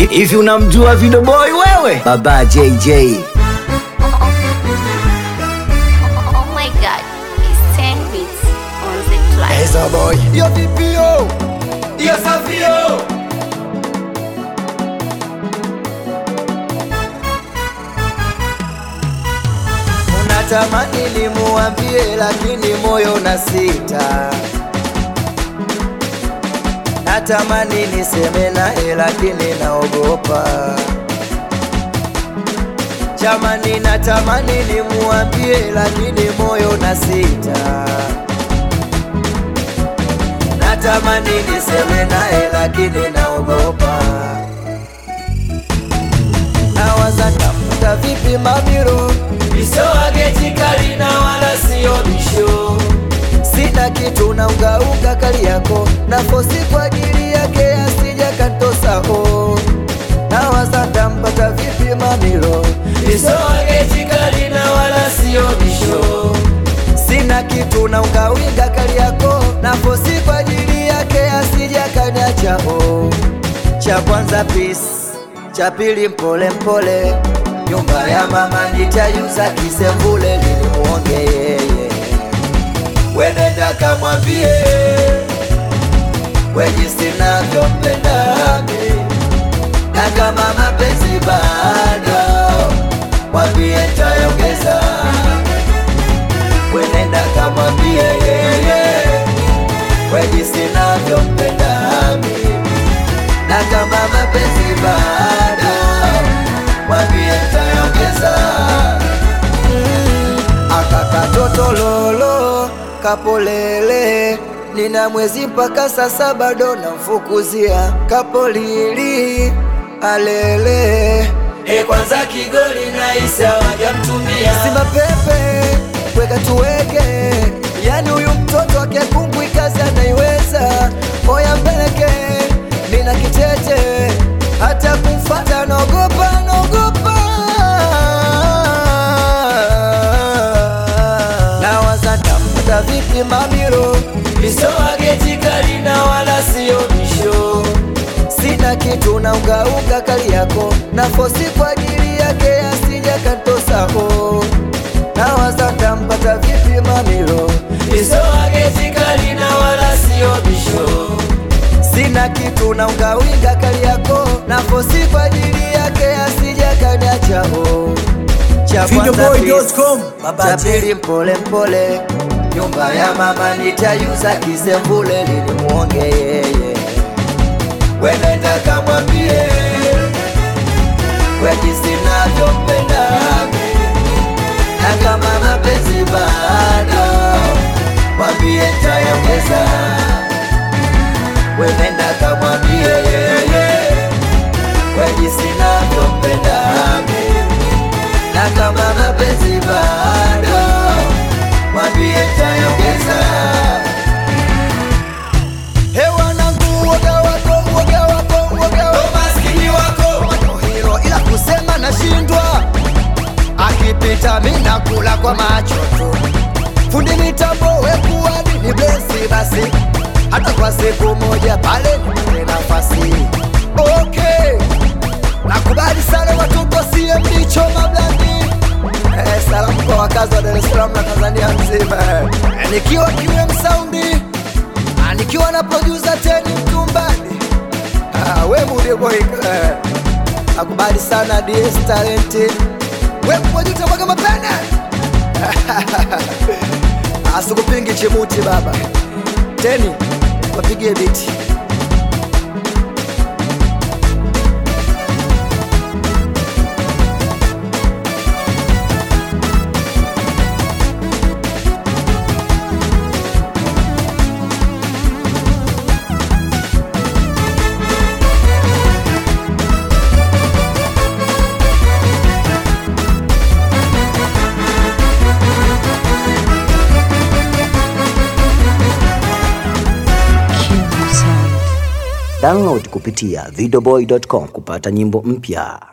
Hivi unamjua Video Boy wewe? Baba JJ. Oh my god, it's 10 bits on the track. Eza boy Yo vipi yo Iyo safi yo Unatamani nimuambie lakini moyo na sita Natamani niseme naye lakini naogopa Jamani natamani nimuambie lakini moyo na sita Natamani niseme naye lakini naogopa Nawaza tafuta vipi mamiro Isoage chikali na wala sio bisho Sina kitu na ungaunga kali yako na fosi kwa ajili yake asija kantosa ho Nawaza tampata vipi mamiro Isoage chikali na wala sio bisho Sina kitu na ungawinga kali yako na fosi kwa ajili yake asija kaniacha ho Cha kwanza peace, cha pili mpole mpole Nyumba ya mama nitayuza kisembule nilimuonge yeye Wenenda kamwambie Wejisi navyompenda mi Na kama mapenzi bado Mwambie tayongeza Wenenda kamwambie yeye Wejisi navyompenda mi Na kama mapenzi bado Mwambie tayongeza akakatoto lolo kapolele nina mwezi mpaka sasa bado namfukuzia kapolili alele E kwanza kigoli na isa wajamtumia simba pepe weka tuweke yani huyu mtoto akekumbwi kazi anaiweza moya mbeleke nina kitete hata kumfata naogopa naogopa nawaza tampata vipi mamiro Isoage chikali na wala sio bisho sina kitu na ungaunga kali yako na fosi kwa ajili yake asija kantosaho nawaza tampata vipi mamiro Isoage chikali na wala sio bisho sina kitu na ungawinga kali yako na fosi kwa ajili yake asija kaniachao cha kwanza Videoboy.com, peace, Baba cha J. pili mpole mpole nyumba ya mama nitayuza kisembule nilimuonge yeye wenenda kamwambie wejisi navyompenda na kama mapenzi bado mwambie tayongeza wenenda kamwambie yeye wejisi navyompenda na kama mapenzi bado mwambie tayongeza hewa nangu woga wako woga wako woga wako Maskini wako hilo ila kusema nashindwa akipita mina kula kwa macho tu fundi mitambo wekuwadi ni blesi basi hata kwa siku moja pale nipate nafasi okay nakubali sana watoto CMD choma blandi eh, salamu kwa wakazi wa Dar es Salaam na Tanzania nzima eh, nikiwa kiwe msaundi ah, nikiwa na producer teni mtumbani Ah, we mude boy eh. Nakubali sana DS talent. We mmoja utamwaga mapene. Asikupingi chimuti baba. Teni wapigie biti. Download kupitia videoboy.com kupata nyimbo mpya.